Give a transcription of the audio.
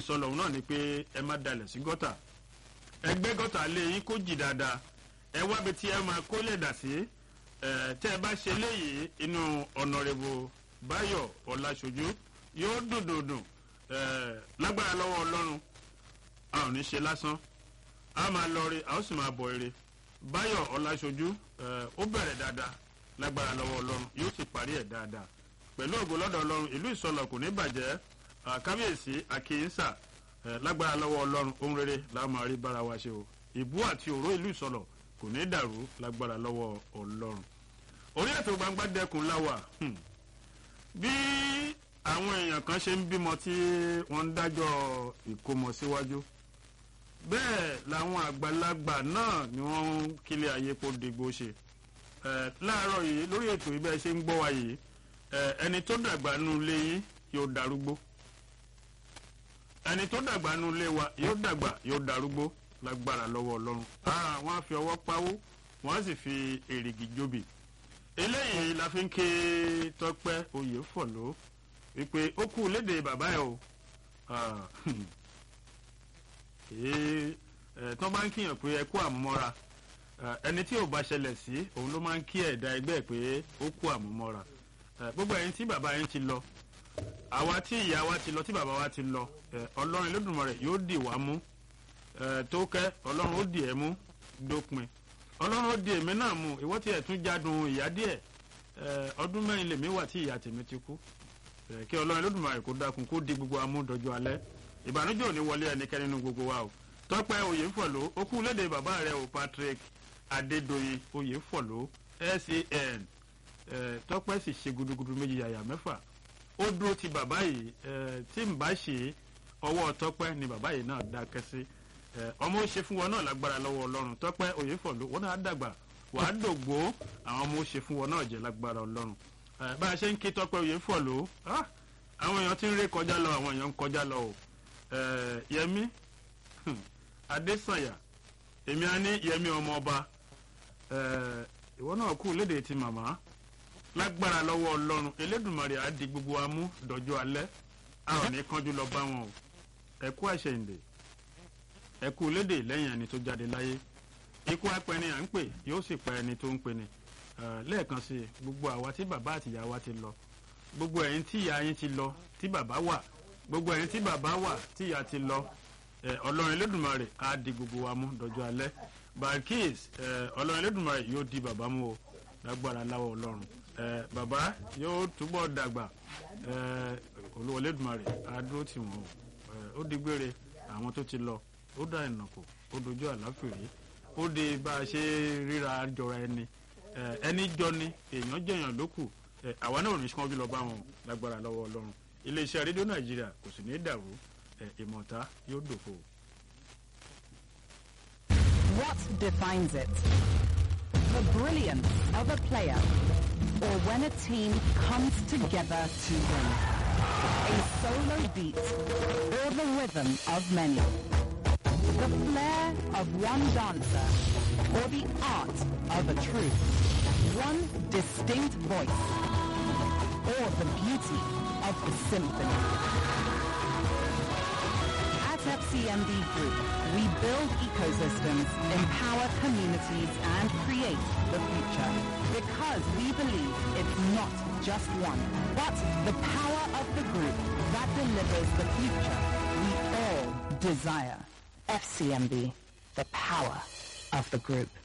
ìsọlọ̀ náà ni pé ẹ má dalẹ̀ sí gọ́tà ẹgbẹ́ gọ́tà lé yín kó jì dáadáa ẹ wábi tí ẹ máa kó lẹ̀dà sí ẹ tẹ́ ẹ bá ṣe léyìí inú ọ̀nàrẹ́bù báyọ̀ ọ̀làṣojú yóò dùn dùn dùn ẹ lágbára lọ́wọ́ ọlọ́run a ò ní ṣe lásán a máa lọ rí a ó sì máa bọ̀ ire báyọ̀ ọ̀làṣojú ẹ ó bẹ̀rẹ̀ dáadáa lágbára lọ́wọ́ ọlọ́run yóò sì parí ẹ̀ dáadáa pẹ̀lú ògo lọ́dọ̀ ọlọ́run ìlú ìsọlọ̀ kò ní bàjẹ́ kábíyèsí àkíyèsà lágbára lọ́wọ́ ọlọ́run ohun rere la máa rí bára wa ṣe o ìbú àti òró ìlú ìsọlọ̀ kò ní dàrú lágbára lọ́wọ́ ọlọ́run orí ètò gbangba dẹkùn láwà bí àwọn èèyàn kan ṣe ń bímọ tí wọ́n ń dájọ́ ìkómọ síwájú bẹ́ẹ̀ làwọn àgbàlagbà náà ni wọ́n ń kílẹ̀ ayé kó digbó ṣe láàárọ̀ yìí lórí ètò ibẹ̀ ṣe ń gbọ́ wa yìí ẹni tó dàgbà nù lé yín yóò darúgbó ẹni tó dàgbà nù lé wa yóò dàgbà yóò darúgbó lágbára lọ́wọ́ ọlọ́run wọ́n á fi ọwọ́ pawó wọ́n á sì fi èrìgì jóbi eléyìí la fi ń ké tọpẹ́ oyè fọ̀lọ́ wípé ó kú léde bàbá ẹ̀ o tó bá ń kíyàn pé ẹ kú àmúmọ́ra ẹni tí ò bá ṣẹlẹ̀ sí òun ló máa ń kí ẹ̀dá ẹgbẹ́ pé ó kú àmúmọ́ra gbogbo ẹ̀yin tí bàbá yẹn ti lọ àwa tí ìyá wa ti lọ tí bàbá wa ti lọ ọlọ́run Olódùmarè yóò dì wá mú tó kẹ́ ọlọ́run ó dì ẹ́ mú dópin ọlọ́run ó di èmi náà mú ìwọ́ tí ẹ̀ tún jádùn ìyá díẹ̀ ọdún mẹ́rin lèmi wà tí ìyá tèmi ti kú kí ọlọ́run Olódùmarè kó dákun kó di gbogbo amú dọjọ́ alẹ́ ìbànújẹ́ ò ní wọlé ẹnikẹ́ni nínú gbogbo wa o tọ́pẹ́ oyèfọ̀lọ́ ó kú léde bàbá rẹ̀ o Patrick Adédoyin oyèfọ̀lọ́ SAN tọ́pẹ́ sì ṣe gudugudu méjì yàyà mẹ́fà ó dúró ti bàbá yìí tí n bá ṣe ọwọ́ tọ́pẹ́ ni bàbá yìí náà dákẹ́ sí ọmọ ó ṣe fún wọn náà lágbára lọ́wọ́ ọlọ́run tọ́pẹ́ oyèfọ̀lọ́ wọn náà dàgbà wàá dògbò àwọn ọmọ ó ṣe fún wọn náà jẹ́ lágbára ọlọ́run bá a ṣe ń kí tọ́pẹ́ oyèfọ̀lọ́ àwọn èèyàn ti ń ré kọjá lọ àwọn èèyàn ń kọjá lọ o yẹmi adésànyà èmi á ní yẹmi ọmọ ọba ìwọ náà kú léde ti màmá lágbára lọ́wọ́ ọlọ́run elédùnmarè á di gbogbo amú dọjọ́ alẹ́ a ò ní kánjú lọ bá wọn o ẹ kú àṣẹyìndè ẹ kú léde lẹ́yìn ẹni tó jáde láyé ikú apẹni à ń pè yóò sì pa ẹni tó ń pè ní lẹ́ẹ̀kan sí i gbogbo àwa tí bàbá àti ìyá wa ti lọ gbogbo ẹ̀yin tí ìyá yín ti lọ tí bàbá wà gbogbo ẹ̀yin tí bàbá wà tí ìyá ti lọ ọlọ́run elédùnmarè á di gbogbo wa mú dọjọ́ alẹ́ barkis ọlọ́run elédùnmarè yóò di bàbá mú o lágbára láwọ ọlọ́run bàbá yóò túbọ̀ dàgbà olúwa elédùnmarè á dúró tì wọ́n o ó di gbére àwọn tó ti lọ ó dá ìnàkó ó dojú àláfìrí ó di bá a ṣe ríra jọra ẹni ẹni jọ ni èèyàn jẹyàn lókù àwa náà ò ní sọ́njú lọ bá wọn lágbára lọ́wọ́ ọlọ́run iléeṣẹ́ rédíò nàìjíríà kò sì ní dàrú ìmọ̀ta yóò dòfo. What defines it? The brilliance of a player or when a team comes together to win? A solo beat or the rhythm of many? The flair of one dancer or the art of a troupe? One distinct voice or the beauty of the symphony? At FCMB Group, we build ecosystems, empower communities, and create the future. Because we believe it's not just one, but the power of the group that delivers the future we all desire. FCMB, the power of the group.